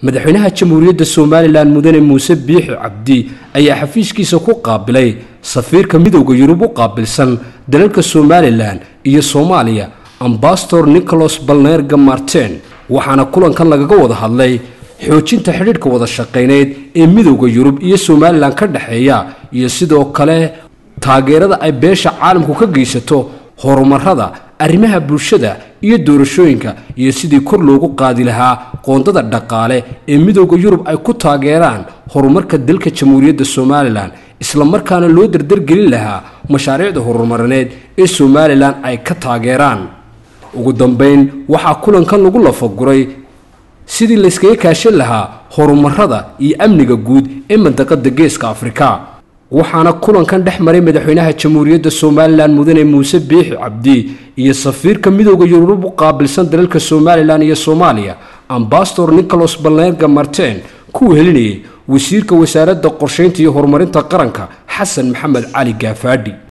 madaxweynaha jamhuuriyadda somalilan mudane muuse biixi cabdi ayaa xafiiskiisa ku qaabilay safiirka midowda yurub u qaabilsan dalalka somalilan iyo soomaaliya ambasador nicholas balnerga martin waxaana kulankan lagaga wada hadlay xoojinta xidhiidhka wada shaqayneyd ee midowda yurub iyo somalilan ka dhexeeya iyo sidoo kale taageerada ay beesha caalamku ka geysato horumarada arrimaha bulshada iyo doorashooyinka iyo sidii kor loogu qaadi lahaa qoondada dhaqaale ee midowda yurub ay ku taageeraan horumarka dalka jamhuuriyadda somalilan islamarkaana loo dardargelin lahaa mashaariicda horumarineed ee somalilan ay ka taageeraan ugu dambeyn waxaa kulankan lagu lafaguray sidii layskaga kaashan lahaa horumarada iyo amniga guud ee mandaqada geeska afrika waxaana kulankan dhex maray madaxweynaha jamhuuriyadda somalilan mudane muuse biixi cabdi iyo safiirka midowda yurub u qaabilsan dalalka somalilan iyo soomaaliya ambasador nicholas balnerga martin kuwa helinayay wasiirka wasaaradda qorshaynta iyo horumarinta qaranka xasan maxamed cali gaafaadhi